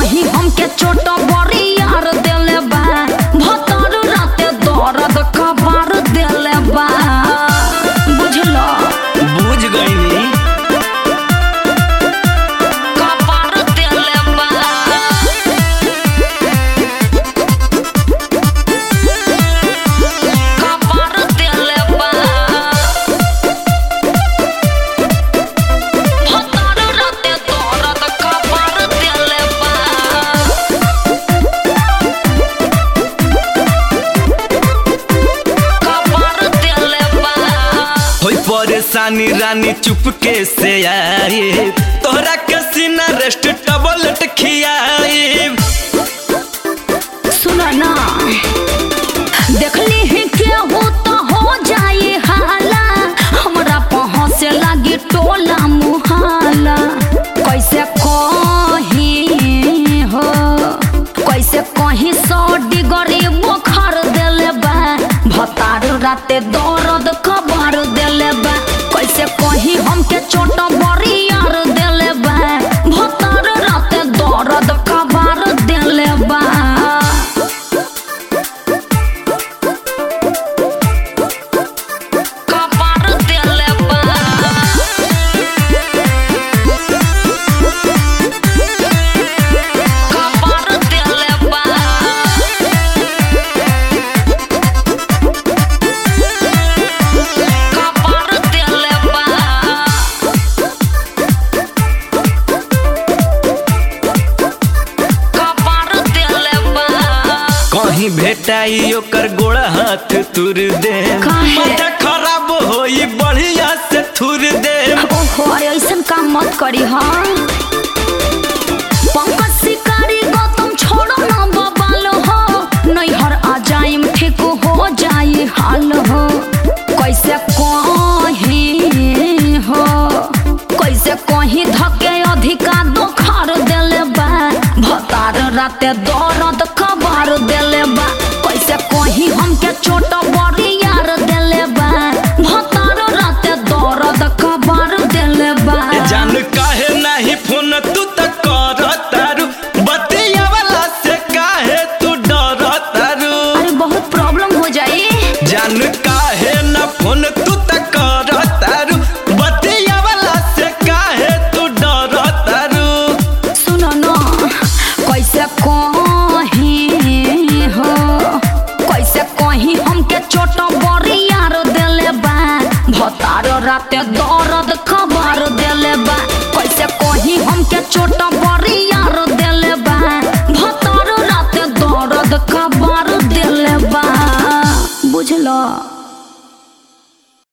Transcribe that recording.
कहीं हमके चोट बड़ी यार देले बा भतर राते दर्द कबार देले बा बुझलो बुझ गईनी कबार देले बा कबार देले बा भतर राते दर्द कबार देले बा कबार देले बा होई परेशानी रानी चुपके से आई तोहरा के सीना रेस्ट टबलेट खियाई सुनो ना देखली ही केहू तो हो जाए हाला हमरा पहुँचे लगी टोला मुहाला कैसे कही हो कैसे कहीं सौ डिगरी बुखार देले बा भतार राते दर्द खबर देले बा कैसे कहीं हमके चोट बड़ी यार देले बा भतार राते दर्द खबर देले बा कबार देले बा कबार देले बा कबार देले बा कबार देले बा कहीं भेटाई ओकर गोड़ा हाथ तुर दे काहे? माथा खराब होई बढ़िया से थुर दे ओहो अरे ऐसन काम मत करी हाँ पंकज शिकारी गौतम छोड़ो ना बबाल हो नैहर आ जाइम ठीक हो जाई हाल हो कैसे कहीं हो कैसे कहीं धके अधिका दोखार देले बा भतार राते दर्द खबर देले बा कैसे कहीं हमके चोट बड़ी यार देले बा भतार राते दर्द खबर देले बा जान काहे नहीं फोन तू त कर तारू बतिया वाला से काहे तू डर तारू अरे बहुत प्रॉब्लम हो जाई जान काहे न फोन तू त कर तारू बतिया वाला से काहे तू डर तारू सुनो न कैसे कहीं हो कैसे कहीं हमके चोट बड़ी यार देले बा भतार राते दर्द खबर देले बा कैसे कहीं हमके चोट बड़ी यार देले बा भतार राते दर्द खबर देले बा बुझलो